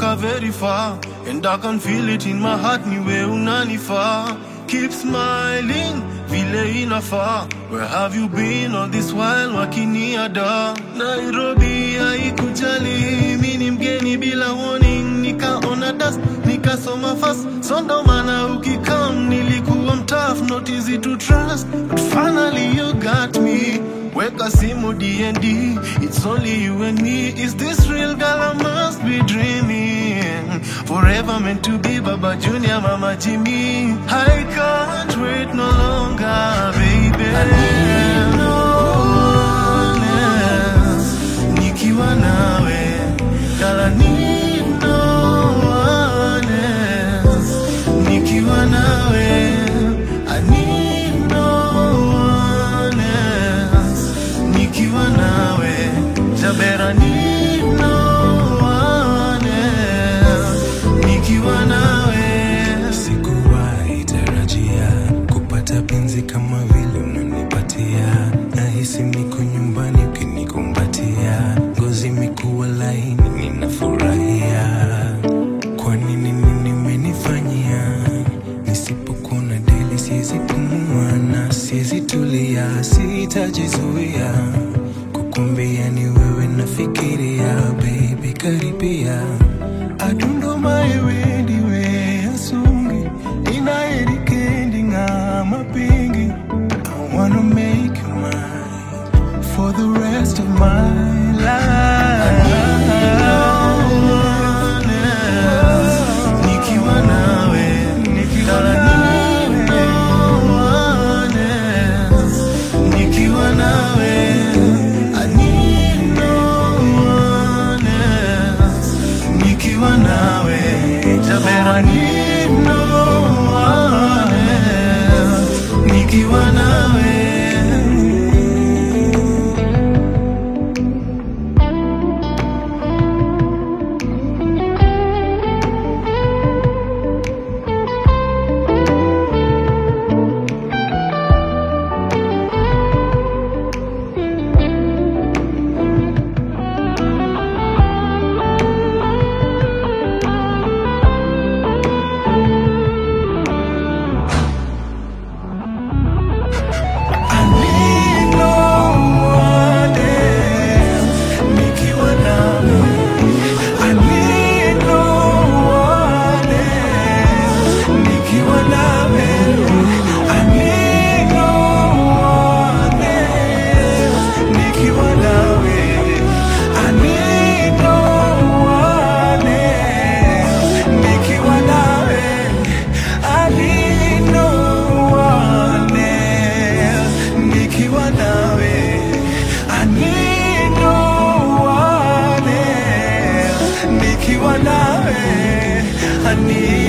tumetoka very far and I can feel it in my heart niwe unanifaa keep smiling vile inafaa where have you been all this while wakiniada Nairobi haikujali mi ni mgeni bila warning nikaona dust nikasoma fast so ndo maana ukikam nilikuwa mtough not easy to trust but finally you got me weka simu dnd it's only you and me is this real girl i must be dreaming forever meant to be baba junior mama jimmy i can't wait no longer baby I need no one else. nikiwa nawe girl I need no one else. nikiwa nawe I need no one else. nikiwa nawe jabera need no one else. nikiwa nawe Sikuwahi tarajia kupata penzi kama vile unanipatia. Nahisi niko nyumbani ukinikumbatia, ngozi imekuwa laini, ninafurahia. Kwa nini nini nimenifanyia? Nisipokuona deli siwezi pumua na siwezi tulia, sitajizuia kukumbia ni wewe nafikiria, baby karibia I don't know my way, the way I sung it. In a candy, I'm a pingy. I wanna make you mine for the rest of my life. nikiwa nawe Nikiwa Girl, I need no one else. nikiwa nawe I need no one else. nikiwa nawe Jabera, I need no one else. nikiwa nawe I need no one else. Nikiwa nawe. I need no one else. Nikiwa nawe. I need no one else. Nikiwa nawe. I need no one else. Nikiwa nawe. I need no one else. Nikiwa nawe. I need no one else. Nikiwa nawe. I need